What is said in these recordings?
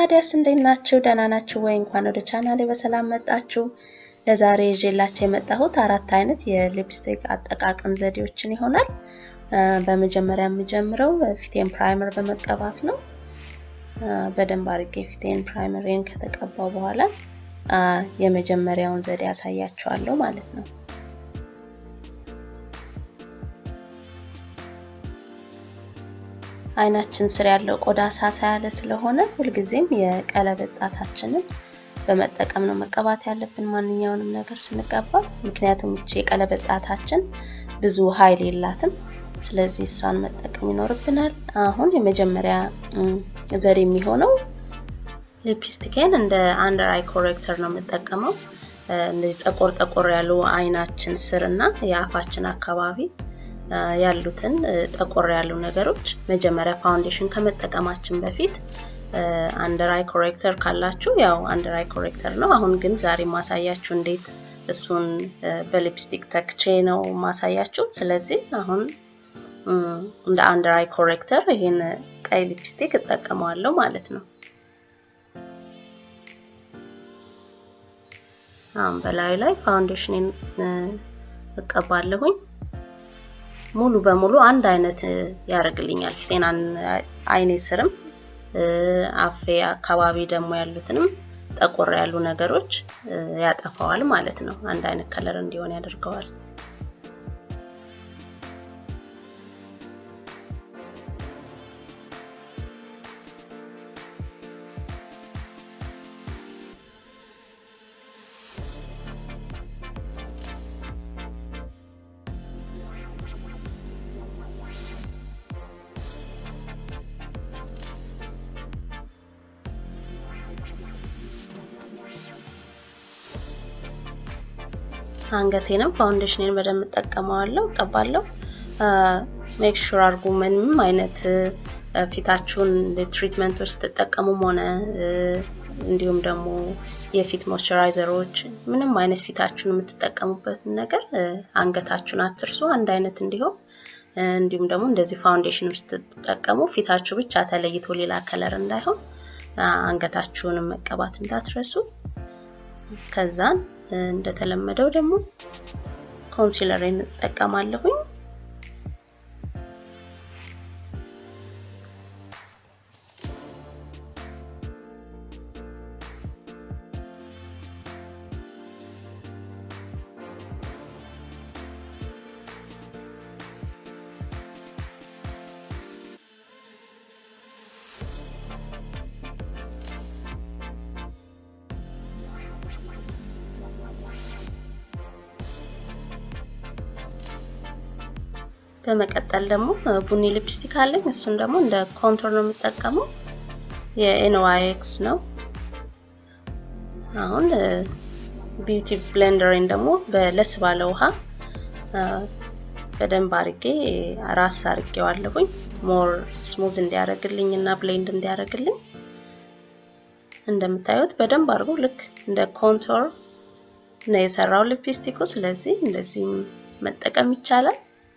ታዲያስ እንዴት ናችሁ? ደህና ናችሁ ወይ? እንኳን ወደ ቻናሌ በሰላም መጣችሁ። ለዛሬ ይዤላችሁ የመጣሁት አራት አይነት የሊፕስቲክ አጠቃቀም ዘዴዎችን ይሆናል። በመጀመሪያ የምጀምረው ፊቴን ፕራይመር በመቀባት ነው። በደንብ አድርጌ ፊቴን ፕራይመሬን ከተቀባው በኋላ የመጀመሪያውን ዘዴ ያሳያችኋለሁ ማለት ነው። አይናችን ስር ያለው ቆዳ ሳሳ ያለ ስለሆነ ሁልጊዜም የቀለበት ጣታችንን በመጠቀም ነው መቀባት ያለብን ማንኛውንም ነገር ስንቀባ። ምክንያቱም ይቺ የቀለበት ጣታችን ብዙ ኃይል የላትም። ስለዚህ እሷን መጠቀም ይኖርብናል። አሁን የመጀመሪያ ዘዴ የሚሆነው ሊፕስቲኬን እንደ አንደር አይ ኮሬክተር ነው የምጠቀመው። እንደዚህ ጠቆር ጠቆር ያሉ አይናችን ስር እና የአፋችን አካባቢ ያሉትን ጠቆር ያሉ ነገሮች መጀመሪያ ፋውንዴሽን ከመጠቀማችን በፊት አንደር አይ ኮሬክተር ካላችሁ ያው አንደር አይ ኮሬክተር ነው። አሁን ግን ዛሬ ማሳያችሁ እንዴት እሱን በሊፕስቲክ ተክቼ ነው ማሳያችሁ። ስለዚህ አሁን እንደ አንደር አይ ኮሬክተር ይሄን ቀይ ሊፕስቲክ እጠቀመዋለሁ ማለት ነው። አሁን በላዩ ላይ ፋውንዴሽንን እቀባለሁኝ። ሙሉ በሙሉ አንድ አይነት ያደርግልኛል ፊቴን አይኔ ስርም አፌ አካባቢ ደግሞ ያሉትንም ጠቆር ያሉ ነገሮች ያጠፋዋል ማለት ነው። አንድ አይነት ከለር እንዲሆን ያደርገዋል። አንገቴንም ፋውንዴሽንን በደንብ እጠቀመዋለሁ፣ እቀባለሁ። ሜክ ሹር አድርጉ ምንም አይነት ፊታችሁን ትሪትመንቶች ስትጠቀሙም ሆነ እንዲሁም ደግሞ የፊት ሞይስቸራይዘሮች ምንም አይነት ፊታችሁን የምትጠቀሙበትን ነገር አንገታችሁን አትርሱ፣ አንድ አይነት እንዲሆን። እንዲሁም ደግሞ እንደዚህ ፋውንዴሽን ስትጠቀሙ ፊታችሁ ብቻ ተለይቶ ሌላ ከለር እንዳይሆን አንገታችሁንም መቀባት እንዳትረሱ። ከዛን እንደተለመደው ደግሞ ኮንሲለሬን እጠቀማለሁኝ። በመቀጠል ደግሞ ቡኒ ሊፕስቲክ አለኝ። እሱን ደግሞ እንደ ኮንቶር ነው የምጠቀመው። የኤንዋይኤክስ ነው። አሁን ቢዩቲ ብሌንደሬን ደግሞ በለስ ባለ ውሃ በደንብ አርጌ ራስ አርጌዋለሁኝ ሞር ስሙዝ እንዲያደርግልኝ እና ብሌንድ እንዲያደርግልኝ። እንደምታዩት በደንብ አድርጎ ልክ እንደ ኮንቶር ነው የሰራው ሊፕስቲኩ። ስለዚህ እንደዚህ መጠቀም ይቻላል።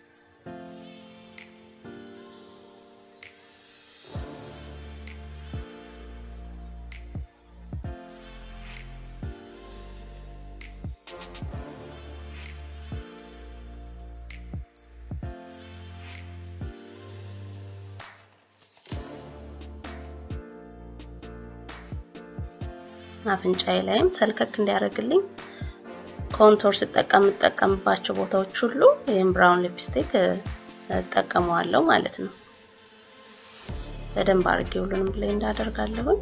አፍንጫዬ ላይም ሰልከክ እንዲያደርግልኝ ኮንቶር ስጠቀም የምጠቀምባቸው ቦታዎች ሁሉ ይህም ብራውን ሊፕስቲክ እጠቀመዋለሁ ማለት ነው። በደንብ አድርጌ ሁሉንም ብሌንድ አደርጋለሁኝ።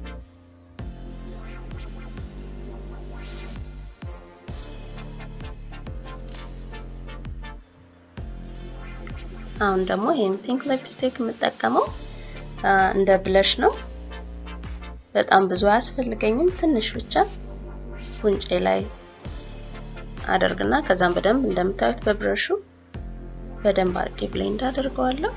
አሁን ደግሞ ይህም ፒንክ ሊፕስቲክ የምጠቀመው እንደ ብለሽ ነው። በጣም ብዙ አያስፈልገኝም። ትንሽ ብቻ ጉንጬ ላይ አደርግና ከዛም በደንብ እንደምታዩት በብረሹ በደንብ አድርጌ ብሌንድ አደርገዋለሁ።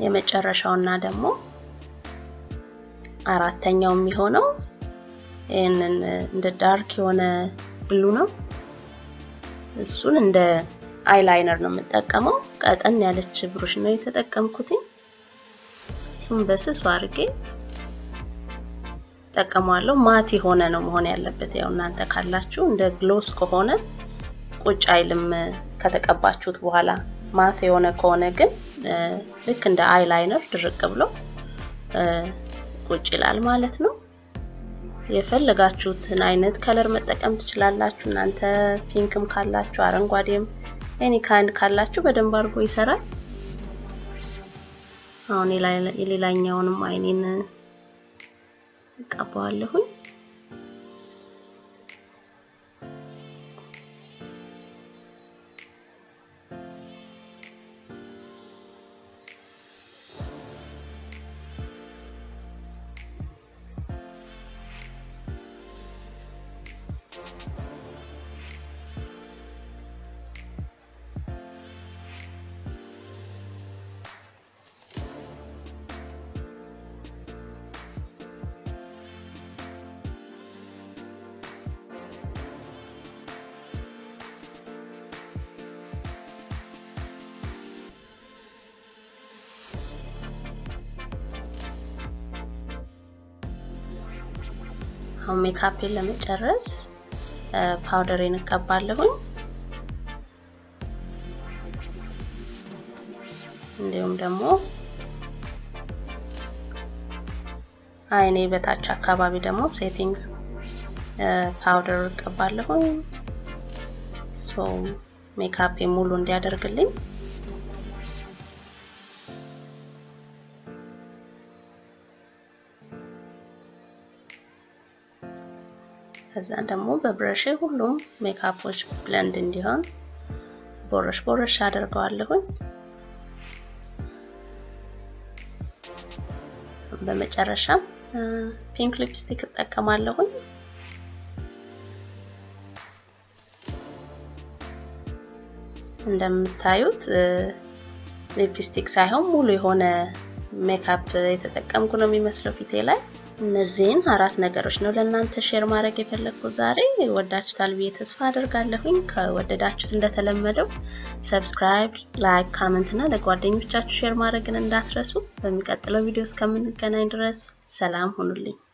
የመጨረሻውና ደግሞ አራተኛው የሚሆነው ይህንን እንደ ዳርክ የሆነ ብሉ ነው። እሱን እንደ አይላይነር ነው የምጠቀመው። ቀጠን ያለች ብሩሽ ነው የተጠቀምኩትኝ። እሱም በስሱ አድርጌ ጠቀመዋለሁ። ማት የሆነ ነው መሆን ያለበት። ያው እናንተ ካላችሁ እንደ ግሎስ ከሆነ ቁጭ አይልም ከተቀባችሁት በኋላ። ማት የሆነ ከሆነ ግን ልክ እንደ አይላይነር ድርቅ ብሎ ቁጭ ይላል ማለት ነው። የፈለጋችሁትን አይነት ከለር መጠቀም ትችላላችሁ። እናንተ ፒንክም ካላችሁ አረንጓዴም ኤኒ ካይንድ ካላችሁ በደንብ አድርጎ ይሰራል። አሁን የሌላኛውንም አይኔን እቀባዋለሁኝ። አሁን ሜካፔን ለመጨረስ ፓውደሬን እቀባለሁኝ። እንዲሁም ደግሞ አይኔ በታች አካባቢ ደግሞ ሴቲንግስ ፓውደር እቀባለሁኝ። ሶ ሜካፔ ሙሉ እንዲያደርግልኝ ከዛን ደግሞ በብረሽ ሁሉም ሜካፖች ብለንድ እንዲሆን ቦረሽ ቦረሽ አደርገዋለሁኝ። በመጨረሻም ፒንክ ሊፕስቲክ እጠቀማለሁኝ። እንደምታዩት ሊፕስቲክ ሳይሆን ሙሉ የሆነ ሜካፕ የተጠቀምኩ ነው የሚመስለው ፊቴ ላይ። እነዚህን አራት ነገሮች ነው ለእናንተ ሼር ማድረግ የፈለግኩት ዛሬ። ወዳችሁታል ብዬ ተስፋ አደርጋለሁኝ። ከወደዳችሁት እንደተለመደው ሰብስክራይብ፣ ላይክ፣ ካመንት እና ለጓደኞቻችሁ ሼር ማድረግን እንዳትረሱ። በሚቀጥለው ቪዲዮ እስከምንገናኝ ድረስ ሰላም ሁኑልኝ።